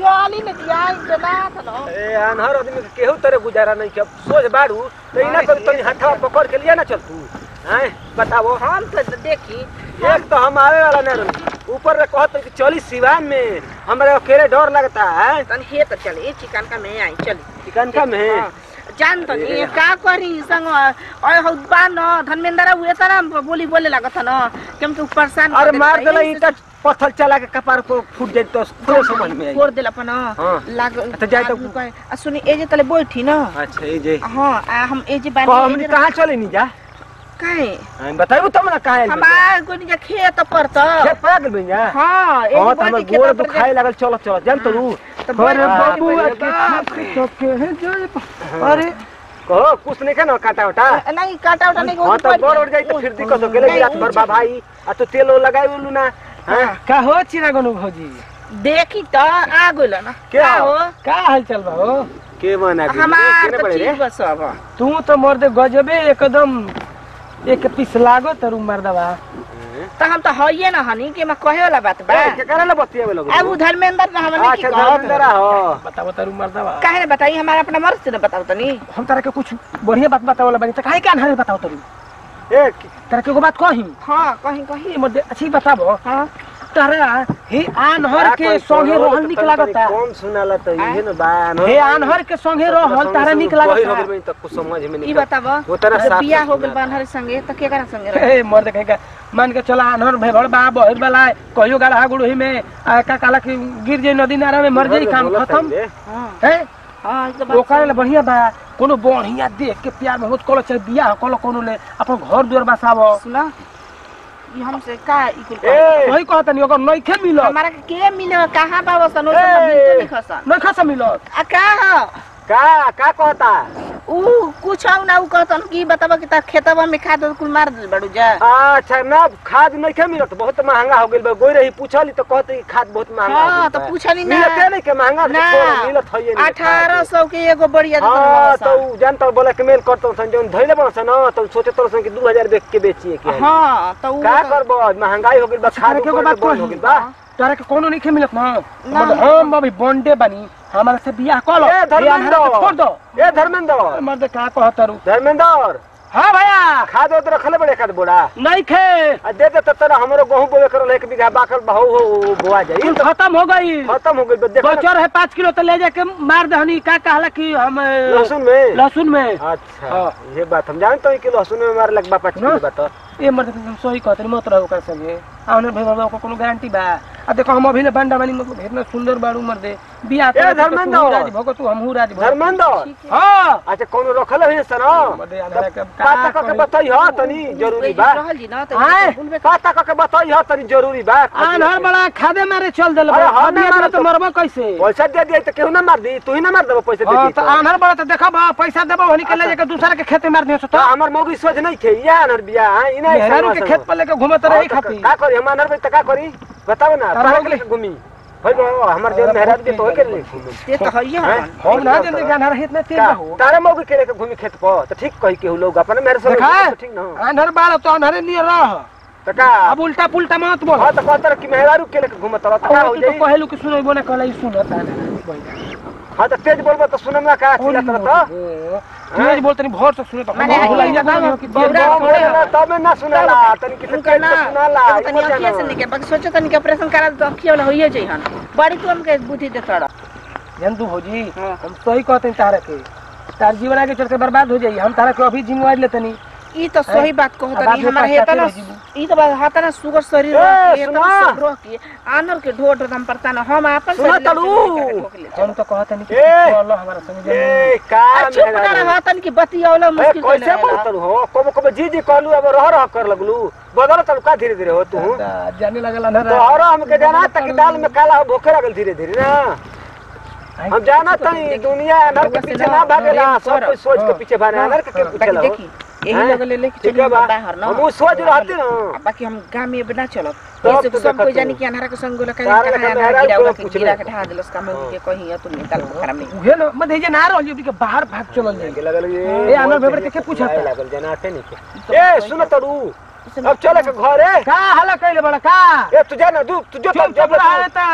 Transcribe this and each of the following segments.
चली न दिया जनात न ए अनहर आदमी के केहू तरह गुजारा नहीं के सोच बाड़ू तो इना कर तनी हथवा पकड़ के लिया ना चल तू हैं बताओ हम तो देखी एक तो हम आवे वाला नहीं रही ऊपर से कहत कि चली सिवान में हमारे अकेले डर लगता है तन हे तो चले चिकन का में आई चली चिकन का में हाँ। जान तो नहीं ए, का करी संग ओए हौ बा न धर्मेंद्र हुए त न बोली बोले लागत न केम के परेशान अरे मार देला ईटा पत्थर चला के कपार को फूट जाए तो थोड़े समझ में आई फोड़ देला अपन हाँ। लाग तो जाए तो- आदमी कहे, आ सुनी ए जे तले बैठी न अच्छा ये जे हां आ हम ए जे कह बानी हमनी कहां चले नहीं जा काहे हम बताइबो तब ना कहां हम आ कोनी के खेत पर त खेत पा गेल बन जा हां ए हां जे तो हमर बैठी गोड़ खेत पर दुखाए लागल चलो चलो जान तो रू तो बड़ अरे बाबू बाबू, अरे कहो कुछ नहीं खाना काटा उटा नहीं काटा उटा नहीं हाँ तो बड़ उड़ जाई तो फिर दिक्कत हो गेले रात भर बा भाई आ तो तेल ओल लगाई उलू ना हां का हो चिरागनु भौजी देखी त आ गइल न क्या? हो का हाल चल बा हो के बना के हमार केने तो पड़े रे ठीक बस अब तू तो मर्दे गजबे एकदम एक पीस लागो तरु मर्दवा त हम त हइए न हनी के म कहे वाला बात बा ए, के करे ला बतिया में अब लगो उ धर्मेंद्र न हमने की अच्छा कहत धर्मेंद्र हो बताओ तरु मर्दवा काहे ने बताई हमारा अपना मर्द से न बताओ तनी हम तारा के कुछ बढ़िया बात बतावला बानी त काहे के अनहारे बताओ तरु ए तारा के एगो बात कही हां कहीं कहीं ये मर्दे अच्छी बताबो हां तारा हे आनहर के संगे रहल निक लागता कौन सुनाला तो इहे न बा हे आनहर के संगे रहल तारा निक वही हो लागता गेल तो कुछ समझ में ई नहीं बताब वो तरह जब साफ बियाह हो सुनाला। गेल बानहर संगे त केकरा संगे रह ए मर्द कहेगा मान के चला आनहर भेड़ बा बहिर वाला कहियो गढ़ा गुड़ही में आ, का काला के गिर जाई नदी नारा में मर जाई काम बोलत खत्म है रे। हां है हां ई तो बात ओकरा ले बढ़िया बा कोनो बढ़िया देख के प्यार में होत कलो चाहे बियाह कलो कोनो ले अपन घर दुआर बसावो सुना ई हमसे का ई कुल ए वही कहत नहीं अगर नइखे मिलत हमारा के के मिले कहां बा वसन ओ ए! मिलते नहीं खसन नहीं खसा मिलत आ का ह? का का कहता ऊ कुछ आउ ना ऊ कहतन कि बताबा कि ता खेतवा में खाद कुल मार दिल बड़ू जा अच्छा ना खाद नहीं के मिलत बहुत महंगा हो गेल बा गोई रही पूछली तो कहते कि खाद बहुत महंगा हो हाँ गेल तो बा। पूछली ना मिलते नहीं के महंगा तो ना थोड़ा मिलत है नहीं अठारह सौ के एगो बढ़िया हाँ दुकान तो उ जानता बोला के मेल करतो सन जौन धइले बन सन तो सोचे तो सन कि 2000 बेच के बेचिए के हाँ तो ऊ का करबो महंगाई हो गेल बा खाद के एगो ऊपर बात से बंद हो कही। गेल बा तारा के कोनो नइखे मिलत ना ना। मतलब हम अभी बॉन्डे बनी हमारा से बियाह कलो ए अनहारा के छोड़ दो धर्मेंद्र ए धर्मेंद्र मर्द का कहत तारू धर्मेंद्र हां भैया खाद उद रखले बड़े खाद बोड़ा नइखे आ दे दे त तोरा हमरो गहूं बोवे करल एक बीघा बाकल बहु हो बोआ जाई तो खत्म हो गई खत्म हो गेल बा देखो ना, बचर है पाँच किलो तो ले जाके मार दहनी का कहला कि हम अ, लहसुन में लहसुन में अच्छा हाँ। ये बात हम जानते हैं कि लहसुन में मारे लग बा पाँच किलो ना। बात ये मर्द तुम सही कहते मत रहो ओकरा संगे आउने भाई बाबा को कोनो गारंटी बा आ देखो हम अभी ने बंडा बानी मतलब इतना सुंदर बाड़ू मर्दे बियाह करे तो धर्मेंद्र। तू राजी भगो तू हमहू राजी भगो धर्मेंद्र हां अच्छा कोनो रखल है सर मर्दे आधार के पता क के बताई ह तनी जरूरी बा रहल जी ना तो आए। बोलबे पता क के बताई ह तनी जरूरी बा आनहर बड़ा खादे मारे चल देल अरे हम अभी ना अपना मारत तो मरबो कैसे पैसा दे दिया तो केहू ना मार दी तू ही ना मार देबो पैसा दे हां दी तो आनहर बड़ा तो देखब पैसा देबो होनी के ले जाके दूसरा के खेते मार दियो तो तो हमर मौगी सोच नहीं खे या अनर बिया हां इना मेहरारू के खेत पर लेके घूमत रही खाती का करी हम अनर त का करी बताओ ना अरे तारा हो गेलै। के घूमी होय बा हमर जो मेहरारू के तो होय के नहीं घूमी ते तो हइए हैं? हन हम ना जल्दी के आनहर इतना तेज का हो तारा मौगी के लेके घूमी खेत पर तो ठीक कही केहू लोग अपने मेरे से देखा तो ठीक ना आनहर बाड़ा तो आनहरे नहीं रह तो का अब उल्टा पुल्टा मत बोल हाँ तो कहता कि मेहरारू के लेके घूमत रह तो का हो तू तो जाई कहेलू कि सुनैबो ना कहला ई सुनत आनहर हाँ तो तेज बोलबो तो सुनम ना का चिल्ला तो तेज बोलतनी भोर से सुने तो माने हम भुलाइया एकदम ना कि बौरा तेज थोड़े बोल हो। तब ना सुनाला तनी किसी उनका तेज ना से सुनाला एगो तनी अखिया से निके बाकी सोचो तनी के ऑपरेशन करा तो अखिया वाला होइए जई हन बड़ी तू हमके बुद्धि दे तोड़ा जंतु भौजी हाँ। हम सही कहते हैं तारा के तार जीवन आगे चल के बर्बाद हो जाई हम तारा के अभी जिम्मेवारी लेतनी ई तो सही बात कहो अब तनी आदमी हमारा पछताते हेता ना रह जीबू। ई तो बात हाता ना सुगर शरीर ए, रह के, सुना। एकदम सब रह के आनर के ढोट दम पड़ता ना हम आपन सुना शरीर तड़ू। लेके ठोक ले। हम तो कहते नहीं कि ए! चलो हमारा संग ए जमीन का आ, चुप ना रह तनी की बतियावला ए मुश्किल कैसे कैसे बोलत हो कब कब जी जी कहलू अब रह रह कर लगलू बदल तब का धीरे धीरे हो तू जाने लगल ना तो और हमके जाना तक दाल में काला हो भूखे लगल धीरे धीरे ना हम जाना तनी दुनिया अनर के पीछे ना भागेला सब कुछ सोच के पीछे भागे अनर के के पीछे बाकी लगो देखी यही लगे ले लेके ठीक चली है बा बाहर ना हम वो सोच रहते ना आ, बाकी हम गांव में बिना चलत तब ऐसे तो सब कोई देखत जानी हो। कि अनहरा के संग गोला तारा कहीं लेखा कहाँ मेहरा गिरा कोई हुआ पूछ गिरा ले। के ढा दिलस का मैं के कहीं है तुम निकाल पोखरा में उहे ना मत जे ना रहल जी के बाहर भाग चलल जाई के लगल ए, अनर भेबर के के पूछता? लागल जनाते नहीं के ए सुन तड़ू अब चले के घरे का हला कइले बड़ा का ए तू जा ना दू तू जो चुप जब चुप रहा है ता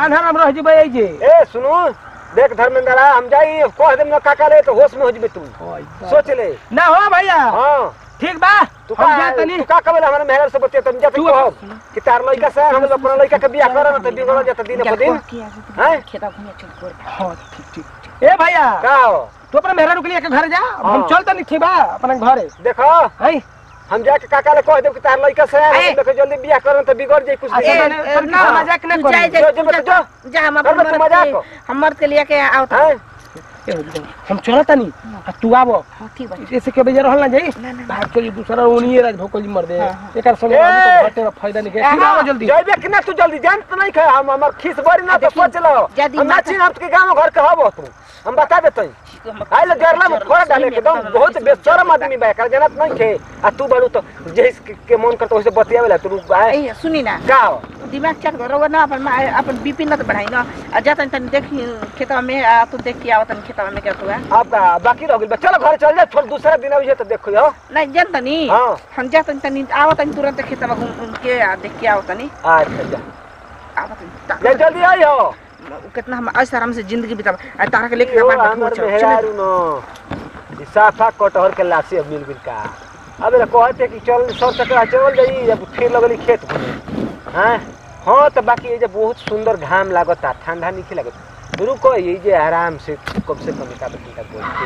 आन्हर हम रह जबै जे ए सुनो देख धर्मेंद्र हम जाई कह देम ना काका ले तो होश में हो जबे तू सोच ले ना हो भैया हां ठीक बा तू हम का जा तनी तू का कबे हमरा मेहर से बतिया तुम जाते तू- कहब कि तार लइका से हम लोग अपना लइका के बियाह करन त बिगड़ जाता दिन पर दिन हैं खेता घूमे चल कर हाँ ठीक ठीक ठीक। ए भैया का हो तू अपने मेहरा रुक लिया के घर जा अब हम हाँ। चल तनी ठीक बा अपने घरे देखो है हम जाके काका ले कह देब कि तार लइका से हम ए। लोग के जल्दी बियाह करन त बिगड़ जाई कुछ अच्छा, दिन मैंने- ना, मजाक ना करी। जो- जो मत जो। जा हम कर मत मजाक। हमर के लिए के आओ त हैं ए, हम चल तनी आ तू आबो हाँ, ठीक बा ऐसे के बजे रहल ना जाई ना, ना। भाग चली दूसरा ओनिए राज भोकल मर दे हाँ, हाँ। एकर संगे ए! हम तो घटे में फायदा नहीं के फिर आओ जल्दी जइबे कि ना तू जल्दी जान त नहीं खे हम हमर खीस बड़ी ना तो देखी, सोच लो जल्दी हम ना माता- चिन्ह के गांव घर के हबो तू हम बता देतई आइ ले जरला में फोड़ डाले एकदम बहुत बेशरम आदमी बा कर जानत नहीं खे आ तू बड़ू तो जैस के, के मन करतो वैसे बतियावेला तू आए ए सुनी ना का हो दिमाग चेक करो ना अपन मा- अपन बीपी न त बढ़ाई न आ जा तनी तनी देखी खेतवा में आ तू देख के आओ तनी खेतवा में क्या हुआ अब का बाकी रह गेल बा। चलो घर चल जा छोड़ दूसरा दिन अभी तो देखो हो नहीं जान तनी हाँ। हम जा तनी तनी आओ तनी तुरंत खेतवा घूम घूम के आ देख के आओ तनी अच्छा जा आओ तनी ता- जा जल्दी आई हो कितना हम ऐसे आराम से जिंदगी बिता आ तारा के लेके यो अपन बैठो, हमर चलो, चलो। मेहरारू न ई साफा कटहर के लाशी अब मिल गेल का अब रे कहते कि चल सर चक्रा चल जाई जब फिर लगली खेत घूमे हैं हाँ तो बाकी ये जे बहुत सुंदर घाम लागता ठंडा नहीं लागत रुको ये जे आराम से कम से कम एक आध घंटा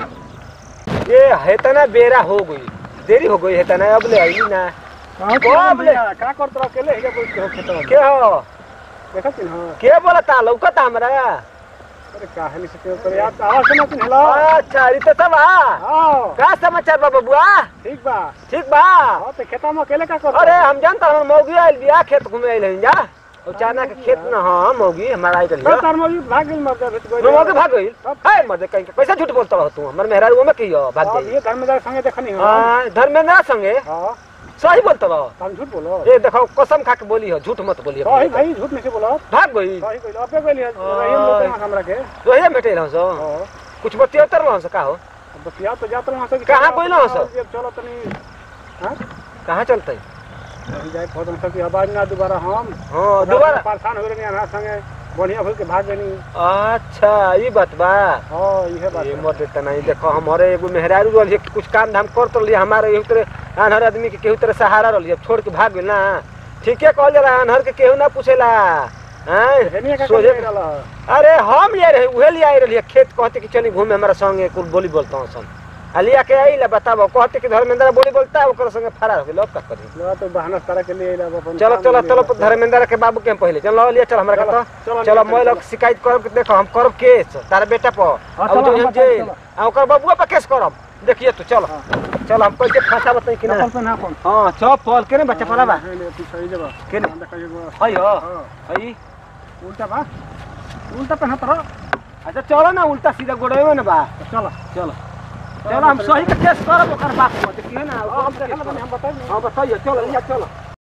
बोल ये हेतना बेरा हो गई देरी हो गई हेतना अब ले आई ना कब ले का करत रह अकेले हे बोल के खेतवा के हो देखत न के बोलता लौकता हमरा अरे काहे से के करे यार आवाज सुना तुम हेलो अच्छा ई तो सब हाँ हां का समाचार बा बबुआ ठीक बा ठीक बा हां तो खेता में अकेले का कर अरे हम जानता हम मौगी आइल बिया खेत घूमे आइल हन जा और चाना के खेत न हां मौगी हमारा आइल तो रही तार में भाग गेल मर जाबे तो मौगी भाग गइल है मर्दे कहीं कैसे झूठ बोलता रह तू हमर मेहरारू में कहियो भाग हां गइल ये धर्मदार संगे देखनी हो हां धर्मेंद्र संगे हां सही बोलता रह तुम झूठ बोलो ए देखो कसम खा के बोली हो झूठ मत बोली सही भाई झूठ नहीं से बोलो भाग गइल सही कहलो अबे कहली रही लोग ना हमरा के रोहिया भेटे रह सो हां कुछ बतियतर रह सो का हो बस या तो जात रहा सब कहाँ गइलो हो सब? चलो तनी हां कहाँ चलते अभी जाए फोटो सब की आवाज ना दोबारा हम हां दोबारा परेशान हो रहे नहीं संगे बढ़िया भूल के भाग गनी अच्छा ई बात बा हां इहे बात ये है। मत देता नहीं देखो हमारे एगो मेहरारू रहली है, कुछ काम धाम कर तो रही हमारे एहू तरह अनहर आदमी के केहू तरह सहारा रहली अब छोड़ के भाग गेल ना ठीके कहल जाला अनहर के केहू ना पूछेला हेनिया हैं का सोझे सोचे रहला अरे हम ले रहे उहे लिए आए रही खेत कहते कि चली घूमे हमारा संगे कुल बोली बोलता हूँ सन आ लिया के आई ला बताबो कहते कि धर्मेंद्र बोली बोलता है ओकर संगे फरार हो गेल अब का करी लो तो बहाना सारा के लिए आइला अपन चलो काम चलो में चलो अपन- धर्मेंद्र के बाबू के हम पहले चलो लिया चल हमरा चलो, का चलो, चलो चलो, मैं लोग शिकायत करब कि देखो हम करब केस तारा बेटा पर हाँ, अब चलो, जो हम हम बताएं, जेल चलो। आ ओकर बबुआ पर केस करब देखिए तू चलो चलो हम कैसे फंसा बताई कि ना चप्पल पहना कौन हां चप्पल के ने बच्चा पला बा ले तू सही जगह के ने? हाँ, देखा ये वो- हई हो हाँ, हई उल्टा बा उल्टा पहना तो अच्छा चलो ना उल्टा सीधा गोड़े में बा चलो चलो चलो हम सही के केस करब ओकर बात मत कि ना हम देखा हम बताइए हां बताइए चलो लिया चलो